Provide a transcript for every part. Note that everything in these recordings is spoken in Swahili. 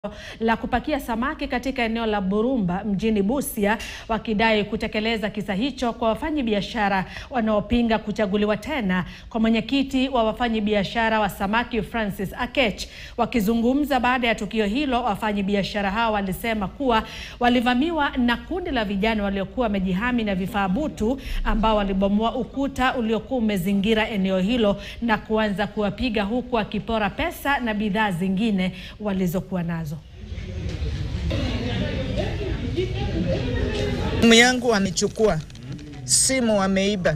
la kupakia samaki katika eneo la Burumba mjini Busia wakidai kutekeleza kisa hicho kwa wafanyabiashara wanaopinga kuchaguliwa tena kwa mwenyekiti wa wafanyabiashara wa samaki Francis Akech. Wakizungumza baada ya tukio hilo, wafanyabiashara hao walisema kuwa walivamiwa na kundi la vijana waliokuwa wamejihami na vifaa butu ambao walibomoa ukuta uliokuwa umezingira eneo hilo na kuanza kuwapiga huku wakipora pesa na bidhaa zingine walizokuwa nazo. Simu yangu wamechukua, simu wameiba.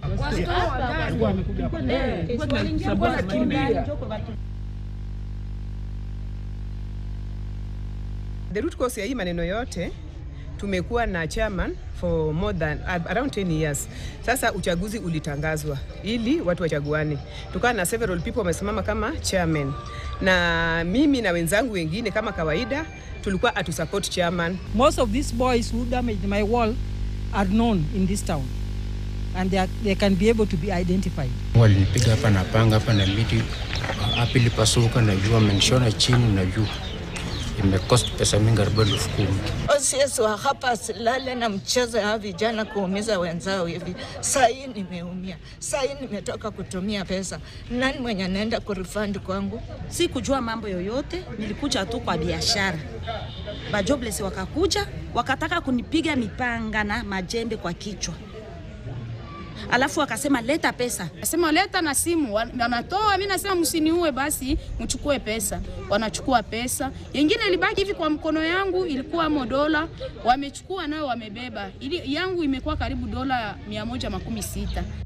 The root cause ya hii maneno yote tumekuwa na chairman for more than around 10 years. Sasa uchaguzi ulitangazwa ili watu wachaguane, tukawa na several people wamesimama kama chairman, na mimi na wenzangu wengine kama kawaida tulikuwa atu support chairman. Most of these boys who damaged my wall are known in this town and they, are, they can be able to be identified. Walinipiga hapa na panga hapa na miti hapa ilipasuka na juu, amenishona chini na juu, imekost pesa mingi arobaini elfu kumi. OCS wa hapa silale na mchezo ya vijana kuumiza wenzao hivi. Saa hii nimeumia, saa hii nimetoka kutumia pesa. Nani mwenye anaenda kurifund kwangu? Si kujua mambo yoyote, nilikuja tu kwa biashara. Ba jobless wakakuja wakataka kunipiga mipanga na majembe kwa kichwa, alafu wakasema leta pesa. Nasema leta na simu, wanatoa. Mimi nasema msiniue, basi mchukue pesa. Wanachukua pesa, yengine ilibaki hivi kwa mkono yangu, ilikuwa mo dola, wamechukua nayo wamebeba. Ili yangu imekuwa karibu dola mia moja makumi sita.